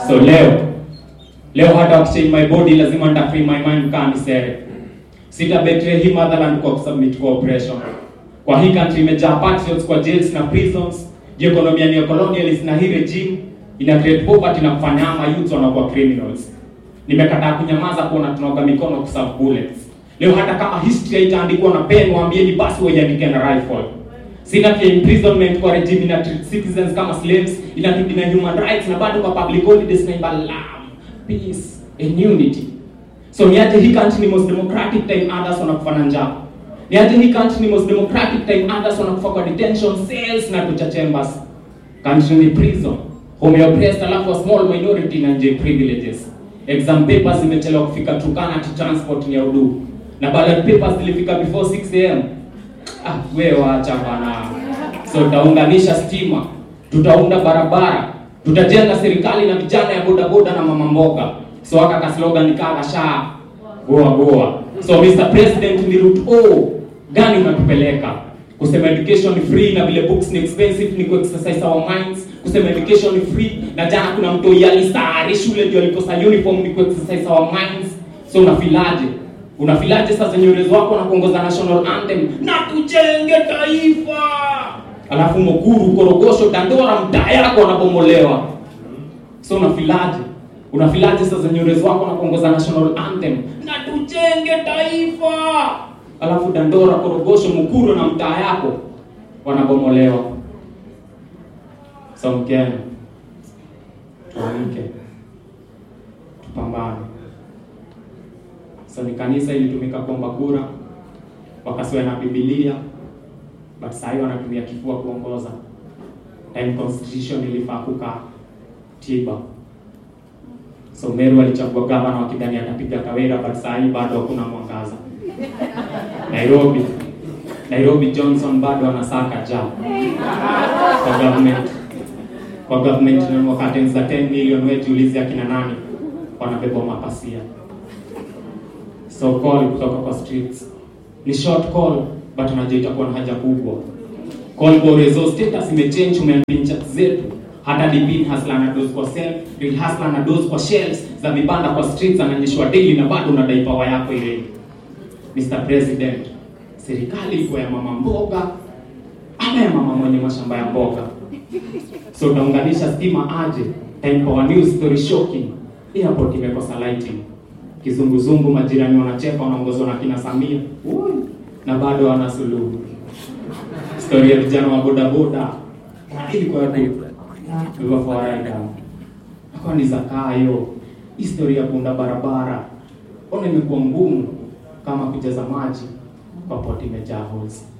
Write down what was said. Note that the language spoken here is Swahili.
So leo leo hata wakichange my body lazima nita free my mind kaa nisere. Sita betray hii motherland kwa kusubmit kwa oppression. Kwa hii country imejaa patriots kwa jails na prisons. Je, economy ni colonialist na hii regime ina create poverty na kufanya ama youths wanakuwa criminals. Nimekataa kunyamaza kuona tunaoga mikono kuserve bullets. Leo hata kama history haitaandikwa na pen, waambieni basi waiandike na rifle. Sina pia imprisonment kwa regime ina treat citizens kama slaves, ina na human rights na bado kwa public holidays na imba love, peace and unity. So niaje hii country ni most democratic time others wanakufa na njaa. Niaje hii country ni most democratic time others wanakufa kwa detention cells na torture chambers. Country ni prison. Home ya oppressed alafu a small minority na enjoy privileges. Exam papers zimechelewa kufika Turkana to transport ni ya udu. Na ballot papers zilifika before 6 am. Ah, wewe wacha bana. So tutaunganisha stima, tutaunda barabara, tutajenga serikali na vijana ya boda boda na mama mboga. So aka ka slogan kaa sha goa goa. So Mr President, ni route O gani unatupeleka? Kusema education ni free na vile books ni expensive ni ku exercise our minds. Kusema education ni free na jana kuna mtoi alisari shule ndio alikosa uniform ni ku exercise our minds. So unafilaje? Unafilaje sasa nyorezi wako na kuongoza national anthem na tujenge taifa, alafu Mukuru, Korogosho, Dandora mtaa yako wanabomolewa. So unafilaje? Unafilaje sasa nyorezi wako na kuongoza national anthem na tujenge taifa, alafu Dandora, Korogosho, Mukuru na mtaa yako wanabomolewa. So Mkenya, tuamke, tupambane. So ni kanisa ilitumika kuomba kura, wakasiwa na Biblia, but saa hii wanatumia kifua kuongoza. Time constitution ilifaa kukaa tiba. So Meru alichagua gavana wakidhani atapiga Kawira, but saa hii bado hakuna mwangaza. Nairobi Nairobi Johnson bado anasaka ja kwa government kwa government na wakati za 10 million, wewe jiulize akina nani wanabeba mapasia So call kutoka kwa streets ni short call but unajua itakuwa na haja kubwa. Call kwa resource status imechange, umeambia chat zetu hata dipin hasla na dose kwa self real hasla na dose kwa shelves za vibanda kwa streets ananyeshwa daily na bado unadai power yako ile. Mr President, serikali iko ya mama mboga ama ya mama mwenye mashamba ya mboga? So utaunganisha stima aje? Time Power News story shocking. Airport imekosa lighting kizunguzungu, majirani wanacheka, wanaongozwa na kina Samia Ui, na bado wana suluhu. Story ya vijana wa boda boda ilikuwa ilikuwa fawaida kwa ni zakayo. Historia ya kuunda barabara ona imekuwa ngumu kama kujaza maji kwa poti imejaa holes.